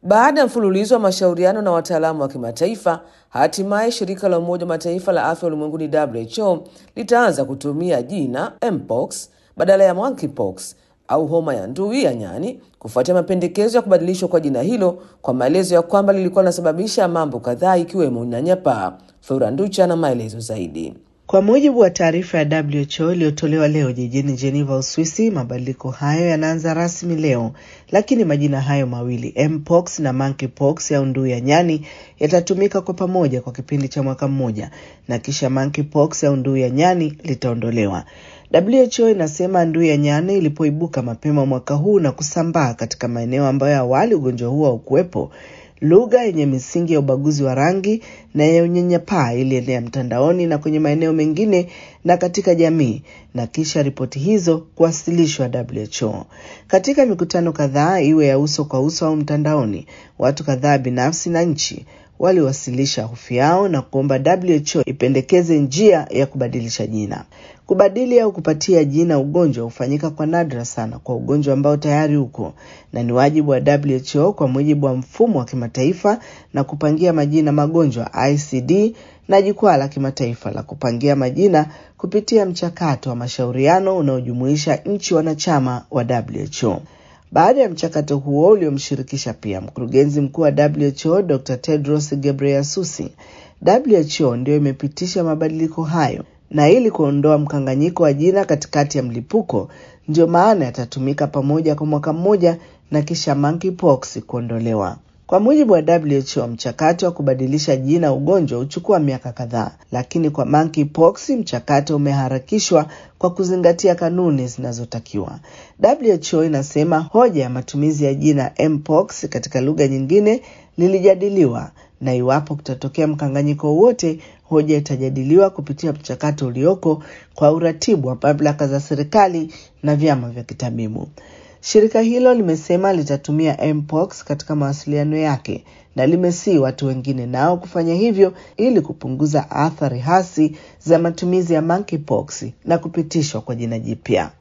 Baada ya mfululizo wa mashauriano na wataalamu wa kimataifa, hatimaye shirika la Umoja wa Mataifa la afya ulimwenguni WHO litaanza kutumia jina mpox badala ya monkeypox au homa ya ndui ya nyani kufuatia mapendekezo ya kubadilishwa kwa jina hilo kwa maelezo ya kwamba lilikuwa linasababisha mambo kadhaa ikiwemo unyanyapaa. Flora Nducha na maelezo zaidi. Kwa mujibu wa taarifa ya WHO iliyotolewa leo jijini Geneva, Uswisi, mabadiliko hayo yanaanza rasmi leo, lakini majina hayo mawili mpox na monkeypox au ndui ya nyani yatatumika kwa pamoja kwa kipindi cha mwaka mmoja, na kisha monkeypox au ndui ya nyani litaondolewa. WHO inasema ndui ya nyani ilipoibuka mapema mwaka huu na kusambaa katika maeneo ambayo awali ugonjwa huo haukuwepo lugha yenye misingi ya ubaguzi wa rangi na ya unyanyapaa ilienea mtandaoni na kwenye maeneo mengine na katika jamii, na kisha ripoti hizo kuwasilishwa WHO. Katika mikutano kadhaa, iwe ya uso kwa uso au mtandaoni, watu kadhaa binafsi na nchi waliwasilisha hofu yao na kuomba WHO ipendekeze njia ya kubadilisha jina. Kubadili au kupatia jina ugonjwa hufanyika kwa nadra sana kwa ugonjwa ambao tayari uko, na ni wajibu wa WHO kwa mujibu wa mfumo wa kimataifa na kupangia majina magonjwa ICD na jukwaa la kimataifa la kupangia majina kupitia mchakato wa mashauriano unaojumuisha nchi wanachama wa WHO. Baada ya mchakato huo uliomshirikisha pia mkurugenzi mkuu wa WHO Dr. Tedros Ghebreyesus, WHO ndio imepitisha mabadiliko hayo na ili kuondoa mkanganyiko wa jina katikati ya mlipuko, ndio maana yatatumika pamoja kwa mwaka mmoja na kisha monkeypox kuondolewa. Kwa mujibu wa WHO, mchakato wa kubadilisha jina ugonjwa huchukua miaka kadhaa, lakini kwa monkeypox mchakato umeharakishwa kwa kuzingatia kanuni zinazotakiwa. WHO inasema hoja ya matumizi ya jina mpox katika lugha nyingine lilijadiliwa na iwapo kutatokea mkanganyiko wowote, hoja itajadiliwa kupitia mchakato ulioko kwa uratibu wa mamlaka za serikali na vyama vya kitabibu. Shirika hilo limesema litatumia mpox katika mawasiliano yake na limesii watu wengine nao kufanya hivyo ili kupunguza athari hasi za matumizi ya monkeypox na kupitishwa kwa jina jipya.